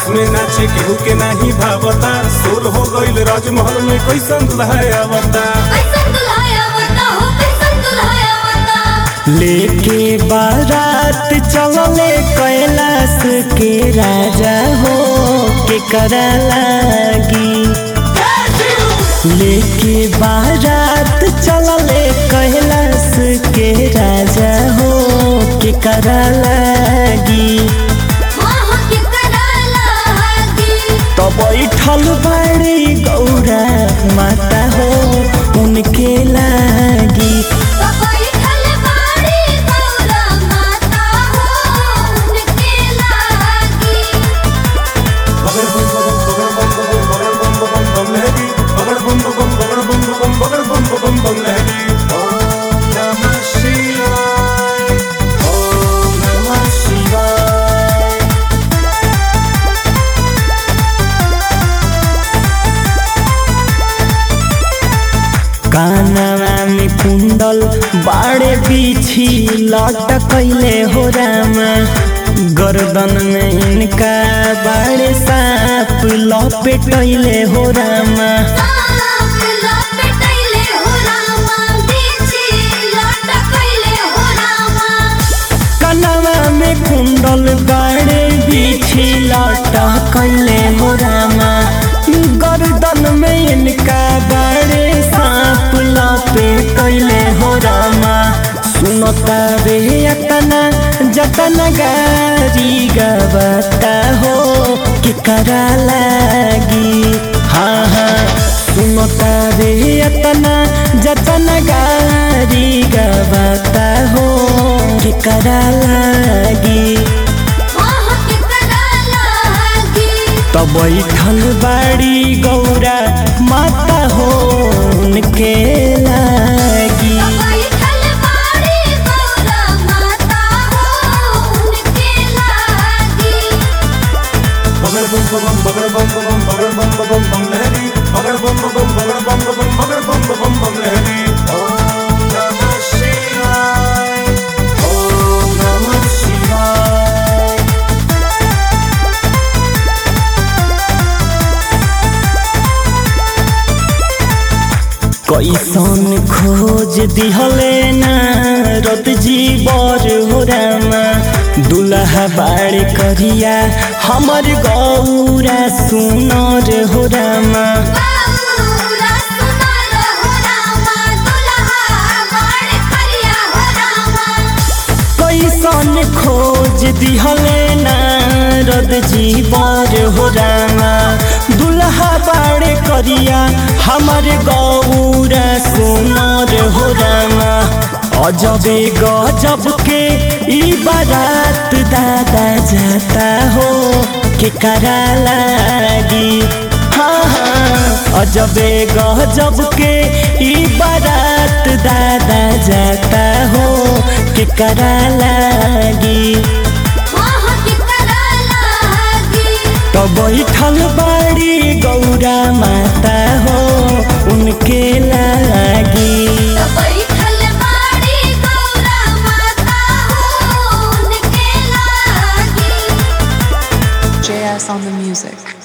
में नाचे केहू के नाही भावता सोल हो गईल राजमहल में कैसन दुल्हा आवता कैसन दुल्हा आवता हो कैसन दुल्हा आवता लेके बारात चलले कैलाश के राजा हो के करा लागी लेके बारात चलले कैलाश के राजा हो के करा लागी माह के करा लागी तो बैठल बड़ी गौरा माता हो उनके लागी बैठल बाड़ी गौरा माता हो उनके लागी बगर बम बम बगर बम बम बगर बम बम बम लहरी बगर बम बम बम बगर बम बम बम बम लहरी ओम नमः शिवाय ओम नमः शिवाय कानवा में कुंडल बाड़े बिछी लटकैले हो रामा गर्दन में इनका बाड़े साप लपेटैले हो रामा साप लपेटैले हो रामा बीची लटकैले हो रामा कनवा में कुंडल बाड़े बिछी लटकैले हो रामा गर्दन में इनका बाड़े साप लपेटैले हो रामा सुनता रे अतना जतन गारी गबता हो कि करा लागी हाँ हाँ सुनता रे अतना जतन गारी गबता हो कि करा लागी माह के करा लागी तो बैठल बाड़ी गौरा माता हो उनके लागी बैठल बाड़ी गौरा माता हो उनके लागी बगर बम बम बगर बम बम बगर बम बम बम लहरी बगर बम बम बगर बम बम बगर बम बम बम लहरी ओम नमः शिवाय ओम नमः शिवाय कैसन खोज दिहले ना रत जीवर हो रामा दुल्हा बाड़ करिया हमर गौरा सुनर हो रामा गौरा सुनर हो रामा दुल्हा बड़ करिया हो रामा कैसन खोज दिहले ना रद जीवर हो रामा दुल्हा बाड़ करिया हमर गौरा सुनर हो रामा अजबे गजब के ई बारात दादा जाता हो के करा लागी हाँ हाँ अजबे गजब के ई बारात दादा जाता हो के करा लागी माह के करा लागी तो बैठल बाड़ी गौरा माता हो उनके लागी बैठल बाड़ी गौरा माता हो उनके लागी JS on the music.